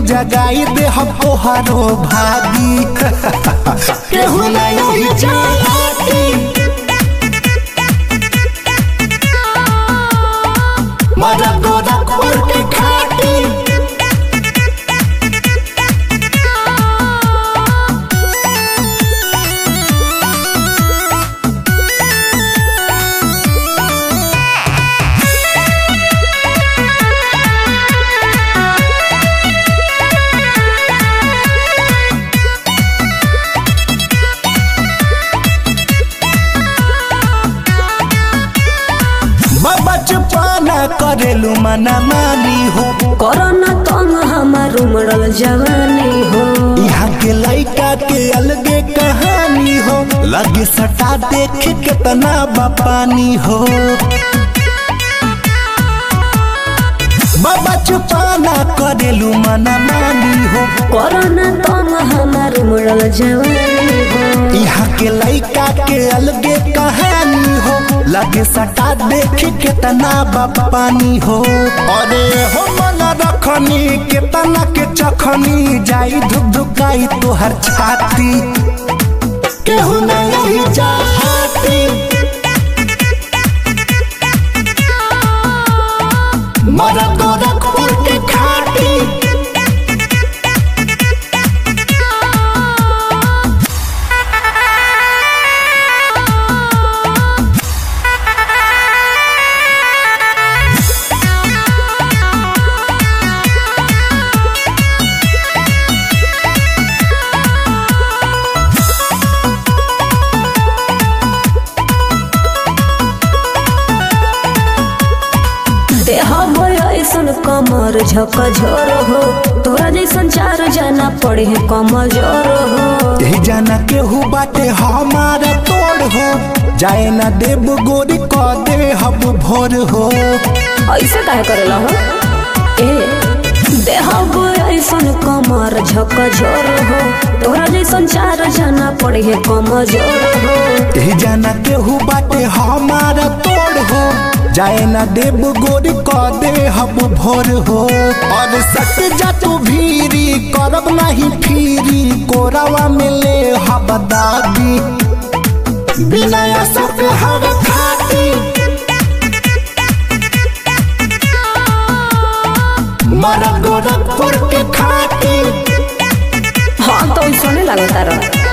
जगाई दे हम तोहारो भागी केहू नहीं जाती मरा गोरखपुर के खाटी बचपना करेलू मना मानी हो कोरोना तंग हमार उमड़ल जवानी हो यहाँ के लड़का के अलगे कहानी हो लगे सटा देख कितना बपानी हो बचपना करेलू मना मानी हो कोरोना तंग हमार उमड़ल जवानी हो यहाँ के लड़का के अलगे कहानी हो लगे सटा देख कितना बपानी हो अरे हो मन रखनी कितना के चखनी जाई धुक धुकाई तोहर छाती केहू नहीं चाहती मरा गोरखपुर के खाटी देह बोय ऐसन कमर झक झोर हो तोरा जैसन चार जना पड़े है कमजोर हो यही जाना केहू बाटे हमारा तोड़ हो जाए ना देव गोरी क दे हब भोर हो ऐसे काहे करेला हो ए देह बोय ऐसन कमर झक झोर हो तोरा जैसन चार जना पड़े है कमजोर हो यही जाना केहू बाटे हमारा तोड़ हो जाए ना देव गोरी क दे हब भोर हो और सट जा तू भीरी करब नहीं फिरी कोरावा में ले हब दादी बिना सब हर खाती मरा गोरखपुर के खाटी हाँ तो सुने लगा तारा